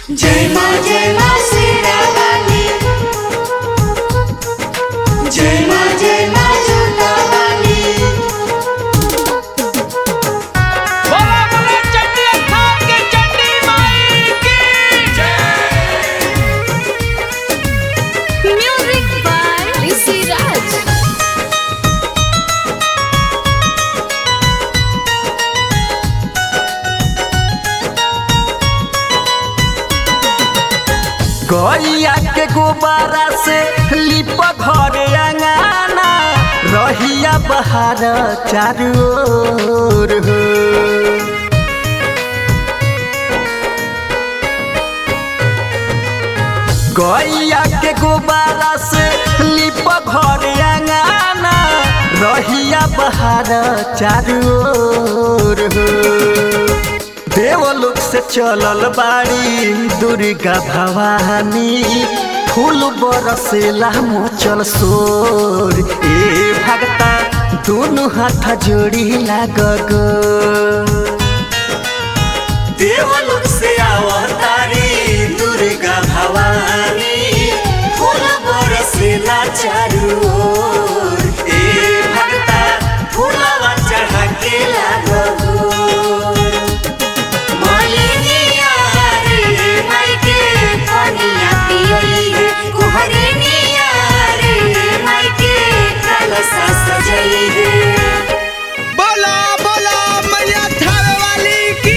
जय माँ जय माँ शेरावाली जय माँ जय माँ जोतावाली बोला बोला चंडी स्थान के चंडी माई की Music by Rishi Raj. गैया के गुब्बारा से लिप घर अंगाना रहिया बहार चारू ओर हो गैया के गुब्बारा से लिप घर अंगाना रहिया बहार चारू ओर हो देवलोक से चलल बाड़ी दुर्गा भवानी फूल बरसेला मोचल सोर ए भगता दोनों हाथ जोड़ी लाग गो देवलोक से अवतारी दुर्गा भवानी फूल बरसेला चारू ओर ए भक्ता फूलवा चढ़ा के लागो मलिनिया रे मायके कनिया पियई है कुहरनिया रे मायके कलसा सजई है बोला बोला मैया थावे वाली की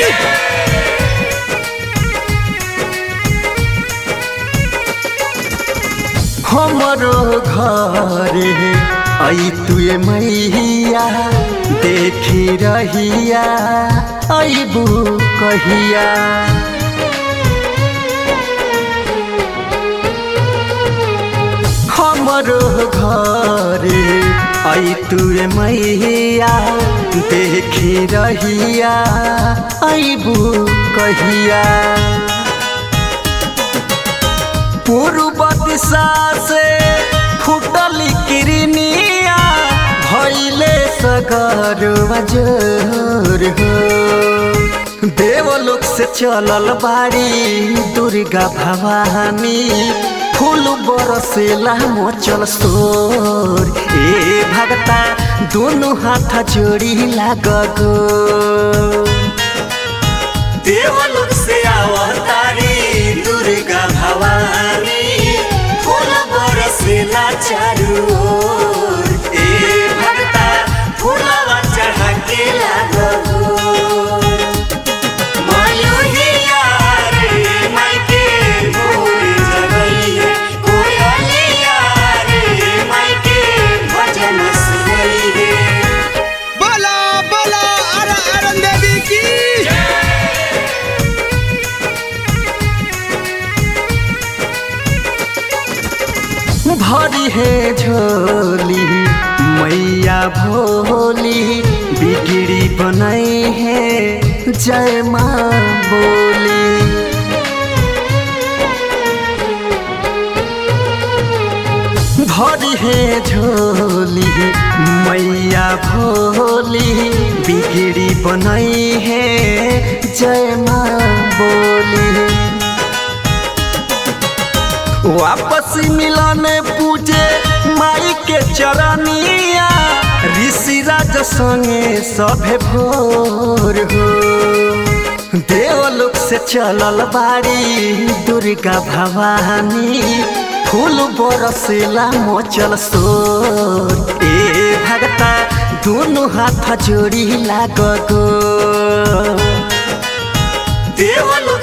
हमरो घरे आई तुए मैया देखी रहिया अबू कहिया हमरो घरे आई तुए मैया देखी रहिया अबू कहिया पूर्व दिशा से फुटल किरनिया भैले सगर बजर हो देवलोक से चलल बाड़ी दुर्गा भवानी फूल बरसेला मोचल सोर ए भगता दोनों हाथ जोड़ी लाग गो देवलोक से अवतारी दुर्गा भवानी फूल बरसेला चारू ओर ए भक्ता फूलवा चढ़ा के लागो मयूरिया रे मायके मोर जगई है कोयलिया रे मायके भजन सुनई है बोला बोला अर अरुण देवी की भरी है झोली मैया भोली बिगड़ी बनाई है जय माँ बोली भरी है झोली मैया भोली बिगड़ी बनाई है जय माँ बोली वापस मिलन पूजे माई के चरनिया ऋषि राज संगे सभे भोर हो देवलोक से चलल बाड़ी दुर्गा भवानी फूल बरसेला मोचल सोर ए भगता दोनों हाथ जोड़ी लाग गो देवलोक